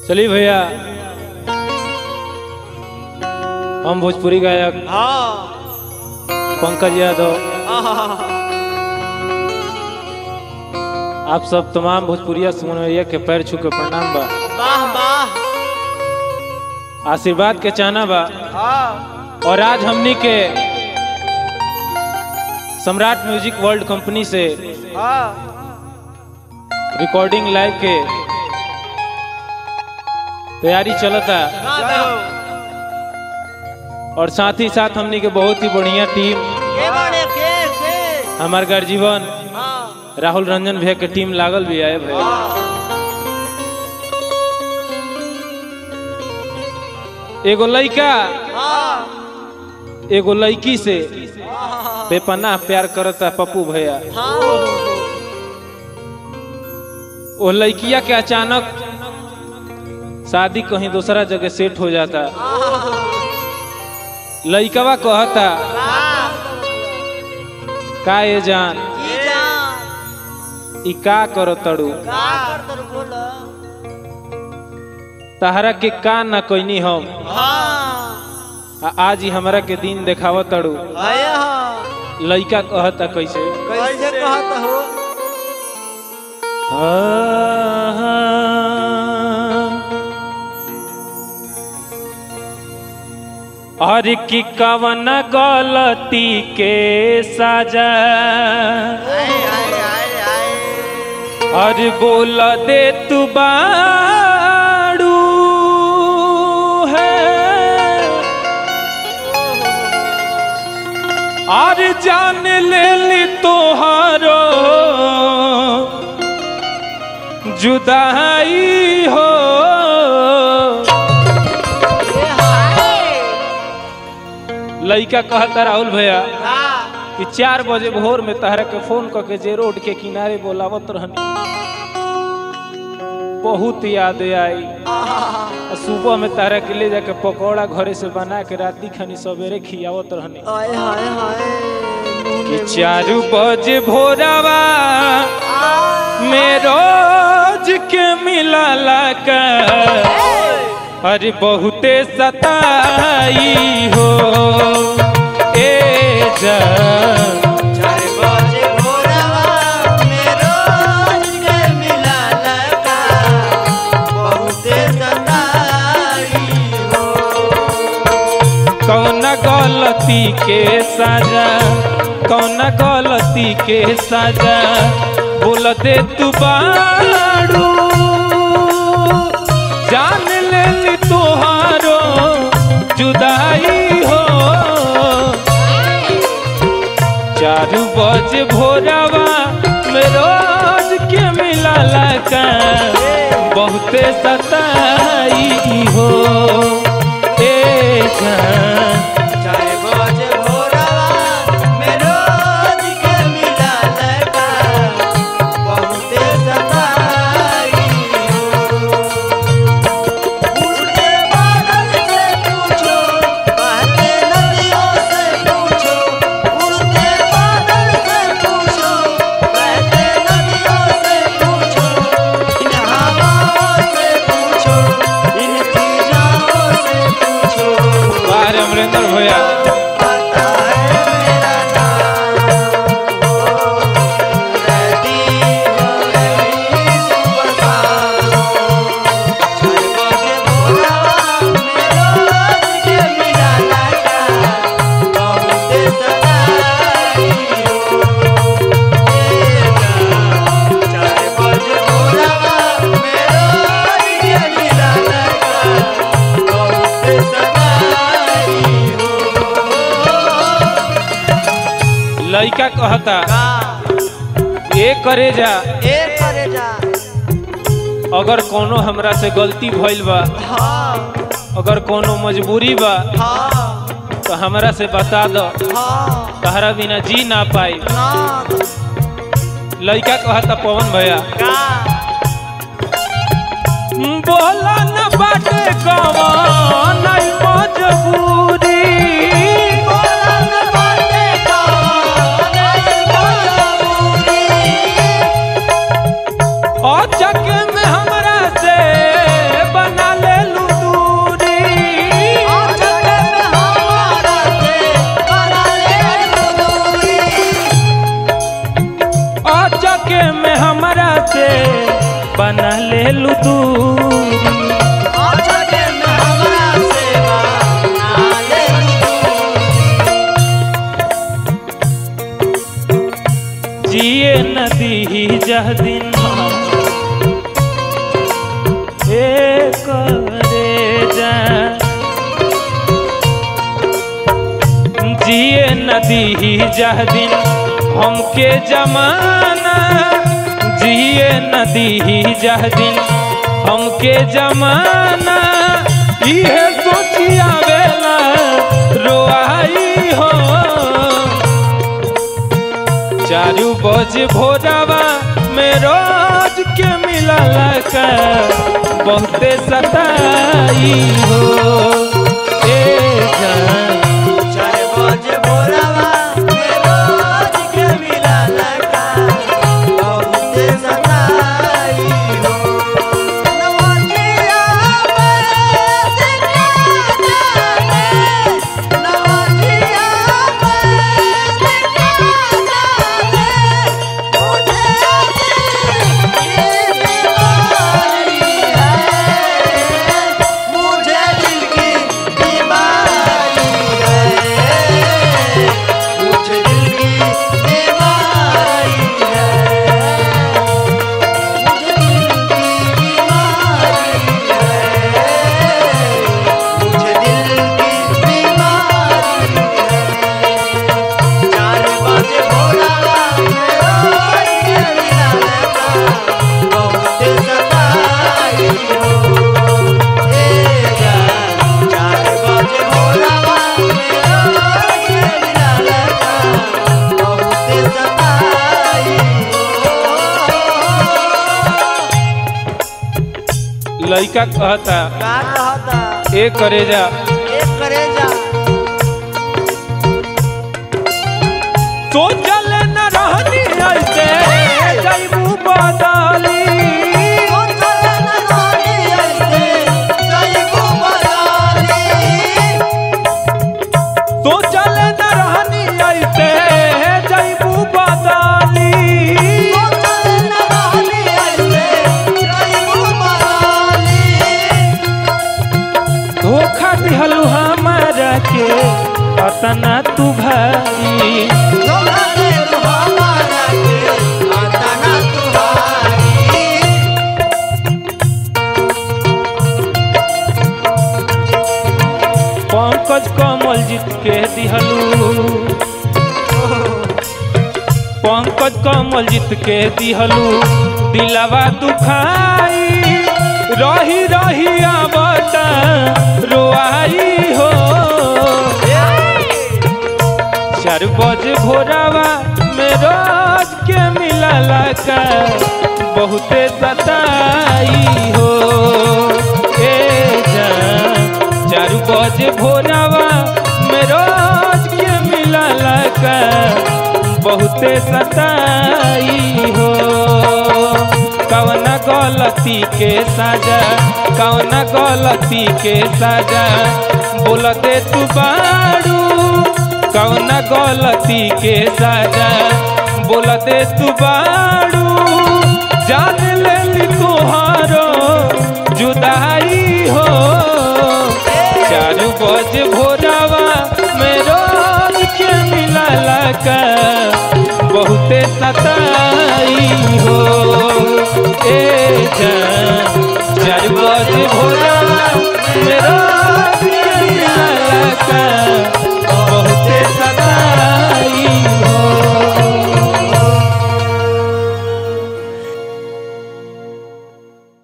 चलिए भैया हम भोजपुरी गायक हाँ पंकज यादव आप सब तमाम भोजपुरिया सुनवैया के पैर छू के प्रणाम बा वाह वाह आशीर्वाद के चाहना बा हाँ और आज हमनी के सम्राट म्यूजिक वर्ल्ड कंपनी से हाँ रिकॉर्डिंग लाइव के तैयारी चलता जाओ और साथ ही साथ हमनी के बहुत ही बढ़िया टीम के बड़े के के हमार गर्जीवन हाँ राहुल रंजन भैया के टीम लागल भी आए भैया एगो लइका हाँ एगो लड़की से बेपनाह प्यार करता पप्पू भैया हाँ वो लड़किया के अचानक शादी कहीं दूसरा जगह सेट हो जाता लइकवा कहता का ये जान की जान ई का करो तड़ू का कर तर बोल तहरा के का ना कैनी हम हाँ आ आज ही हमरा के दिन देखाव तड़ू आया हाँ लइका कहता कैसे कैसे कहत हो और की कवन गलती के सजा आए आए आए आए और बोल दे तू बाड़ू है और जान ले ली तोहारो जुदाई हो ए हाय लइका कहता राहुल भैया हाँ कि चार बजे भोर में तहरा के फोन करके जे रोड के किनारे बोलावत रहनी बहुत याद आई आ सुबह में तहरा के ले जाके पकौड़ा घरे से बना के राती खनी सवेरे खियावत रहनी आए हाय हाय कि चार बजे भोरवा में रोज के मिला का अरे बहुते सताई हो ए जा चार बजे भोरवा में रोज के मिला लगा बहुते सताई हो कौन गलती के सजा कौन गलती के सजा बोल दे तू बाड़ू जान ले ली तोहारो जुदाई हो चारू बजे भोरवा में रोज के मिला लगा बहुते सताई हो ए जान चार बजे भोरवा में रोज के मिला लगा बहुते सताई हो उड़ते बादल से पूछो बहते नदियों से पूछो उड़ते बादल से पूछो बहते नदियों से पूछो इन हवाओं से पूछो इन फिजाओं से पूछो बाहर अमरिंदर भैया पता है मेरा नाम ओ रहती हो गई सुबह शाम चार बजे भोरवा में रोज के मिला लगा बहुते सताई हो ए जान चार बजे भोरवा में रोज के मिला लगा बहुते सताई हो लइका कहता का ये करे जा ए करे जा अगर कोनो हमरा से गलती भइल बा हाँ अगर कोनो मजबूरी बा हाँ तो हमरा से बता दो हाँ तहरा बिना जी ना पाई ना लइका कहता पवन भैया का बोला न बाटे कवन आई मजबूरी बोला न बाटे कौन आई मजबूरी और चक में हमरा से बना दूरी अचके में हमरा सेवा ना ले जिए नदी जह दिन ए करे जा जिए नदी जह दिन हमके जमाना जिए नदी जह दिन हमके जमाना इहे सोचिया बेला रोआई हो चारू बज भोरवा में रोज के मिलला का बहुते सताई हो ए जान चार बजे भोरवा के रोज के मिला लगा बहुत सताई हो नवजिया में देखा जाने नवजिया में देखा जाने मुझे ये बीमारी है मुझे दिल की बीमारी है मुझे दिल की बीमारी है मुझे दिल की बीमारी है मुझे दिल की बीमारी है चार बजे भोला रोज के मिला लगा बहुत सताई हो ए जान चार बजे भोला रोज के मिला लगा बहुत सताई हो लइका कहता का कहता ए करे जा एक करे जा तो चल न रहनी ऐसे जैबू बदली ओ चले न रानी ऐसे जइबू बदाली तो चल न रहनी ऐसे जैबू बदली ओ चले न रानी ऐसे जइबू बदाली धोखा दिहलू हमारा के अतना तू भारी धोखा दे तू हमारा के आता ना तुम्हारी पंकज कमल जीत के दिहलू पंकज कमल जीत के दिहलू दिलवा दुखाई रही रही आवता रोआई हो चार बज भोरावा में रोज के मिलला का बहुते सताई हो ए जान चार बज भोरावा में रोज के मिलला का बहुते सताई हो कवना गलती के साजा कवना गलती के साजा बोलते तू बाड़ू कवना गलती के साजा बोलते तू बाड़ू जान लेली तोहारो जुदाई हो चार बज भोरावा में रोज के मिलला का बहुते सताई हो ए जान चार बज भोरावा में